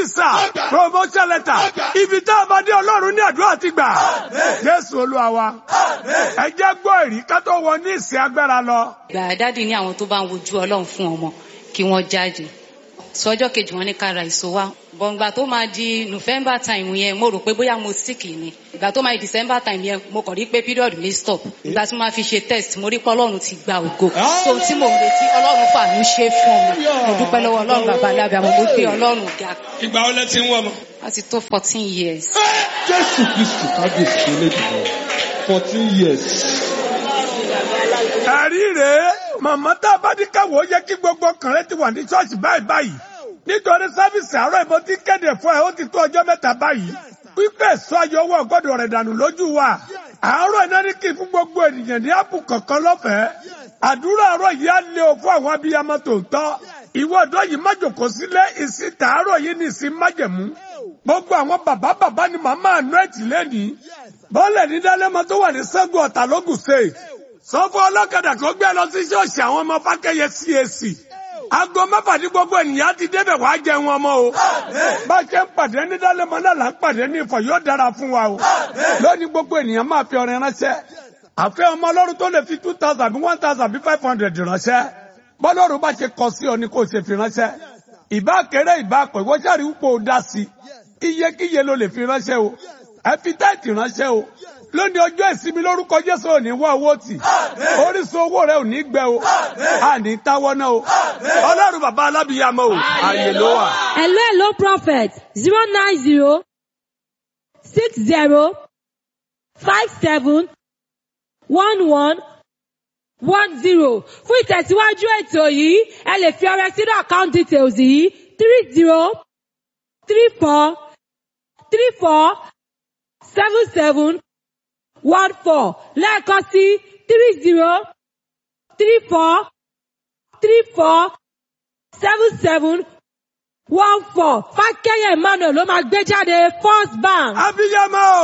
visa promotion letter ibi tá a bá dé ọlọ́run ní àdúrà ti gbà jésù olúwa wa ẹ jẹ́ gbọ́ èrí ká tó wọ ní ìsìn agbára lọ. gbà dádì ní àwọn tó bá ń wojú ọlọ́run fún ọmọ kí wọ́n jáde sọjọ́ kejì wọn ní ká ra èso wa bọ̀ǹgbà tó máa di november time yẹn mo rò pé bóyá mo sick ni ìgbà tó máa di december time yẹn mo kàn rí pé period mi stop ìgbà tí mo máa fi ṣe test mo rí pé ọlọ́run ti gba ògo so tí mo ń retí ọlọ́run fàánú ṣe fún mi mo dúpẹ́ lọ́wọ́ ọlọ́run bàbá alábẹ́ àmọ́ mo gbé ọlọ́run ga ìgbà wo lẹ ti ń wọ ọmọ. láti tó fourteen years. jésù kristu kábíyèsí elédùnmọ̀ fourteen years. ẹ̀rí rèé màmá tá a bá ní káwọ́ yẹ kí gbogbo kànrẹ́ ti wà ní ṣọ́ọ̀ṣì báyìí báyìí nítorí sáfìsì àárọ̀ ìbọn tí kéde fún ẹ ó ti tó ọjọ́ mẹ́ta báyìí pípẹ́ sọ ayọ̀ owó ọgọ́dọ̀ rẹ̀ dànù lójú wa àárọ̀ iná ní kí fún gbogbo ènìyàn ní àpò kankan lọ́fẹ̀ẹ́ àdúrà àárọ̀ yìí á lé o fún àwọn abiyamọ tòótọ́ ìwọ ọ̀dọ́ yìí má jòkó sílé ìsìn tàárọ̀ yìí ní ìsìn májẹ̀mú gbogbo àwọn bàbá bàbá ni màmá àánú ẹ̀tì lẹ́nìí bọ́ọ̀lẹ̀ ní dálẹ́mọ tó wà ní sẹ́gun ọ̀tà lógùn state sọ fún ọlọ́kadà tó gbé lọ sí ṣọ́ọ̀ṣì àwọn ọmọ fákẹ́yẹ CAC aago mẹ́fà ní gbogbo ènìyàn ti débẹ̀ wá jẹun ọmọ o bá a ṣe ń pàdé ní dálẹ́mọ náà là ń pàdé ní ìfọ̀ yóò dára fún wa o lónìí gbogbo ènìyàn máa fi ọrẹ ránṣẹ́ àfẹ́ ọmọ ọlọ́run tó lè fi two thousand bí one thousand bí five hundred ránṣẹ́ bọ́lọ́run bá ṣe kọ sí ọ ni kò ṣe fi ránṣẹ́ ìbá kéré ìbá pẹ̀ wọ́n ṣàrí wúpo dá sí iyekíye ló lè fi ránṣẹ́ o ẹ fi táìtì ránṣẹ́ o lónìí ọjọ́ ìsinmi lórúkọ Jésù ò ní wá owó tì orísun owó rẹ ò ní gbẹ o a ní táwọ́ náà o ọlọ́run bàbá alábìyàmọ o àyè ló wà. Hello, hello, prophet. Zero nine zero six zero five seven one one one zero. Fún ìtẹ̀síwájú ètò yìí, ẹ lè fi ọrẹ sínú account details yìí three zero three four three four seven seven one four lẹ́ẹ̀kan sí three zero three four three four seven seven one four fákẹ́yẹ̀ emmanuel ló máa gbé jáde first bank. abiyamọ o.